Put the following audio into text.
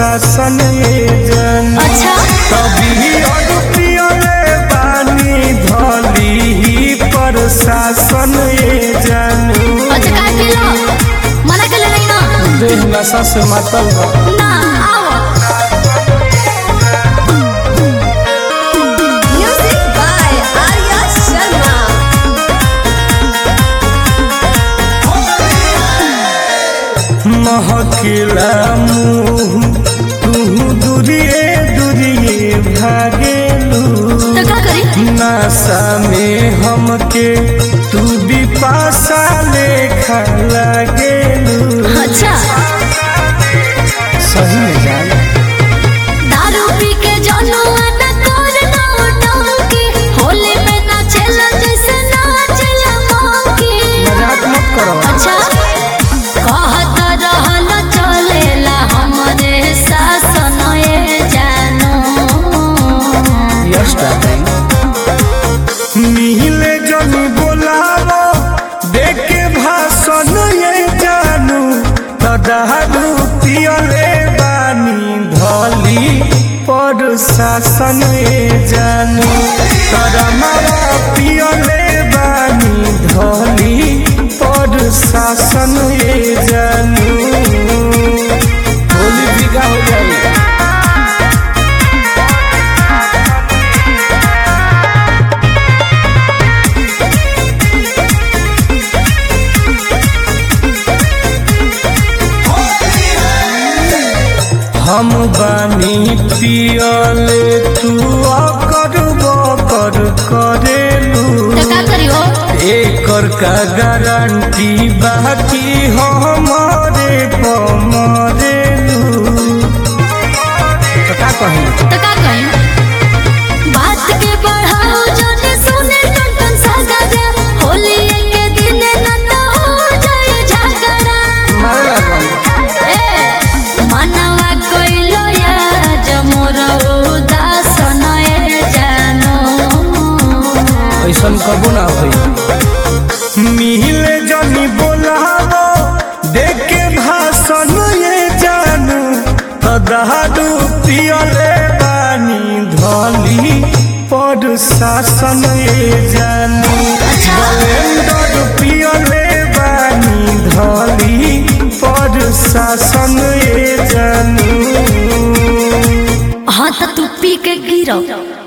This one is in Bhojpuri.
शासन ये जन अच्छा कभी अड़पियले बानी धली पर शासन ये जन अच्छा काय केलं मला केलं नाही ना देह नशा से मातल बा ना आओ म्युझिक बाय आर्या शर्मा महकिला मुँह तू दूरिए दूरिए भागेलू तर का करी नशा में हमके तू भी पासा लेखा लागेलू अच्छा सही में जान दारू पी के जनुआ न कर ना डंकी होली में नाचेला जैसे नाचेला मंकी मजाक मत करो अच्छा कहत रहल चलेला हमरे शासन ए जानो यस डार्लिंग मिहिले जनी बोलावो देखे भाषण ये जानू तदारू पियले बानी धली पर शासन ये जानू तरमारा पियले बानी धली पर शासन ये जानू होली बिगा हो जाएगा हम बानी पियले तू अकर बकर करेलू तो का करियो एकर का गारंटी बाकी हमारे पमरेलू तो का कही तो का कही बात के बढ़ाओ जने सुने टन टन सगरा होली के दिन न तो हो जाए झगड़ा मारे लागल ए मनवा कइलो या जमोर उदासन ए जानो ऐसन कबो ना होई मिहिले जनी बोलावो देखे भाषण ये जानू तदारू पियले बानी धली पर शासन ये जानू ब्लेंडर पियले बानी धली पर शासन ये जानू हाँ तो तू पी के गिरो